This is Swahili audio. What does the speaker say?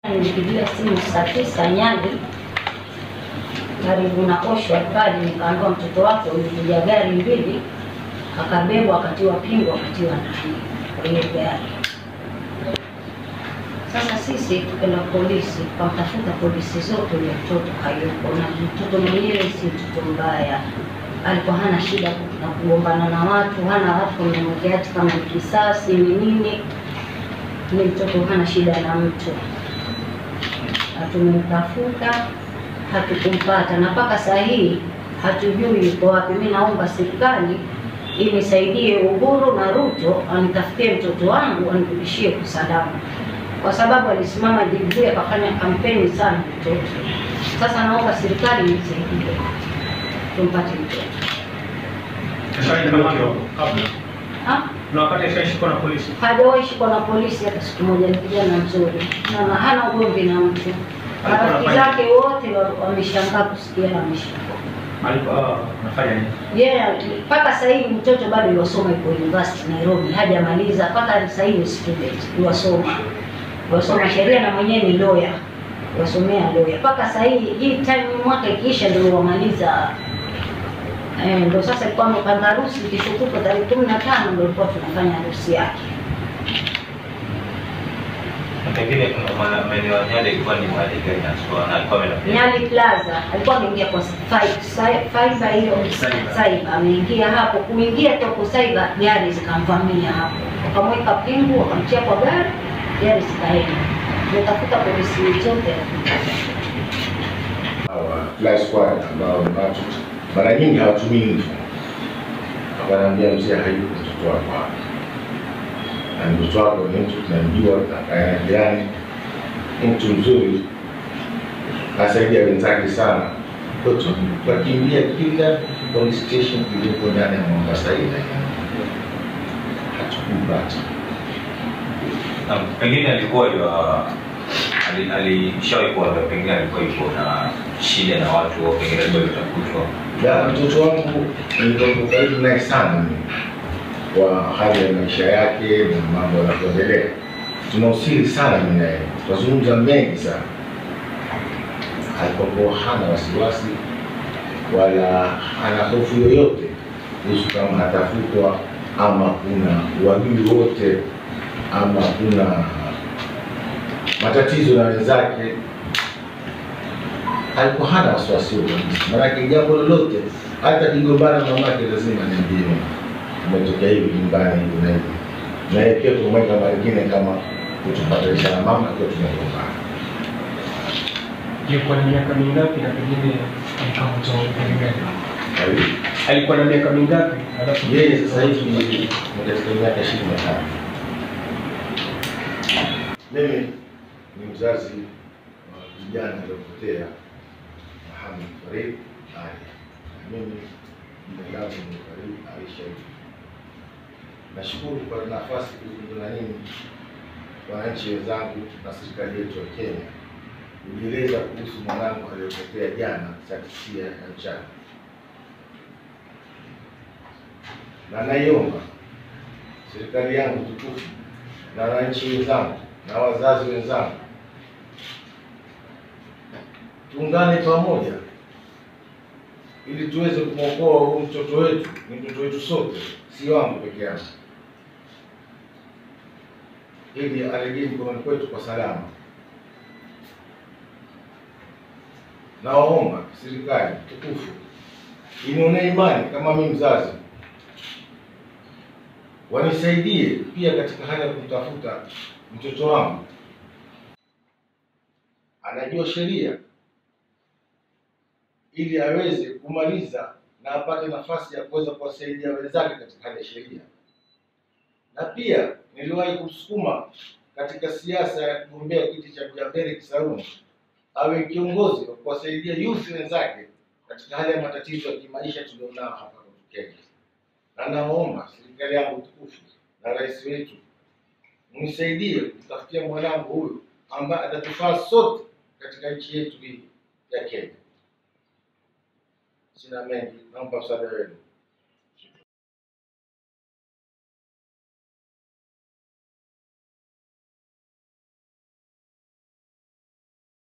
Nilipigiwa simu saa tisa Nyali karibu na Oshwa pale, nikaambiwa mtoto wako ulikuja gari mbili, akabebwa akatiwa pingu akatiwa ndani kwa hiyo gari. Sasa sisi tukenda polisi, tukamtafuta polisi zote, ule mtoto hayupo, na mtoto mwenyewe si mtoto mbaya, alikuwa hana shida na kugombana na watu, hana watu kumemwekea hati kama ni kisasi ni nini, ni mtoto hana shida na mtu hatumemtafuta hatukumpata, na mpaka saa hii hatujui yuko wapi. Mi naomba serikali inisaidie, Uhuru na Ruto anitafutie mtoto wangu anirudishie kwa salama, kwa sababu alisimama Jubilee akafanya kampeni sana mtoto. Sasa naomba serikali inisaidie tumpate mtoto. kabla Ha? na wakati ashashikwa na polisi Hajawahi shikwa na polisi hata siku moja. Ni kijana mzuri na hana ugomvi na mtu. Marafiki zake wote wa- wameshangaa kusikia ameshikwa. alikuwa anafanya nini? Yeah, mpaka sasa hivi mtoto bado yuwasoma yuko university Nairobi, hajamaliza mpaka sasa hivi student yuwasoma yuwasoma sheria na mwenyewe ni lawyer, yuwasomea lawyer mpaka sasa hivi. Hii time mwaka ikiisha ndio wamaliza eh, ndio sasa ilikuwa amepanga harusi kesho kutwa tarehe kumi na tano ndio ilikuwa tunafanya harusi yake. Na pengine kuna maana maeneo ya Nyali ilikuwa ni mahali gani haswa na alikuwa ameenda Nyali Plaza alikuwa ameingia kwa fi- fi- fiber hiyo cyber, ameingia hapo. Kuingia tu kwa cyber, gari zikamvamia hapo, wakamweka pingu, wakamtia kwa gari, gari zikaenda. Tumetafuta polisi zote hawa fly squad ambao ni watu mara nyingi hawatumii uniform. Wakaniambia mzee, hayuko mtoto wako hapa, na mtoto wako ni mtu tunamjua, tunakaa naye jirani, ni mtu mzuri, asaidia wenzake sana. Kwa tu tukakimbia kila police station iliyopo ndani ya Mombasa ile, hatukumpata. Na pengine alikuwa yua ali- alishawahi kuwa pengine alikuwa yuko na shida na watu au pengine alikuwa yutafutwa Na mtoto wangu nilikuwa karibu naye sana mimi, kwa hali ya maisha yake na mambo yanavyoendelea. Tuna usiri sana mimi naye, tunazungumza mengi sana. Alikuwa hana wasiwasi wala hana hofu yoyote kuhusu kama atafutwa ama kuna uadui wote ama kuna matatizo na wenzake alikuwa hana wasiwasi huo kabisa. Maanake jambo lolote, hata kigombana na mamake lazima niambie umetokea hivi nyumbani hivi na hivi, na yeye pia kumweka mwingine kama kutupatanisha na mama akiwa tumegombana. Alikuwa na miaka mingapi na pengine alikamatwa upande gani? Kwa hiyo Alikuwa na miaka mingapi? Alafu yeye sasa hivi ni ni katika miaka ishirini na tano. Mimi ni mzazi wa kijana aliyopotea Muhammad Farid Ali. Na Mimi jina langu ni Farid Ali Sharif. Nashukuru kwa nafasi kuzungumza na nini wananchi wenzangu na serikali yetu ya Kenya kujieleza kuhusu mwanangu aliyopotea jana saa tisia ya mchana, na naiomba serikali yangu tukufu na wananchi wenzangu na wazazi wenzangu tuungane pamoja ili tuweze kumwokoa huyu mtoto wetu. Ni mtoto wetu sote, si wangu peke yangu, ili arejee mkononi kwetu kwa salama. Nawaomba serikali tukufu inione imani kama mimi mzazi, wanisaidie pia katika hali ya kumtafuta mtoto wangu. Anajua sheria ili aweze kumaliza na apate nafasi ya kuweza kuwasaidia wenzake katika hali ya sheria. Na pia niliwahi kumsukuma katika siasa ya kugombea kiti cha Jaberi Kisauni awe kiongozi wa kuwasaidia youth wenzake katika hali ya matatizo ya kimaisha tulionao hapa Kenya. Na naomba serikali yangu tukufu na rais wetu mnisaidie kutafutia mwanangu huyu ambaye atatufaa sote katika nchi yetu hii ya Kenya. Sina mengi, naomba msaada wenu.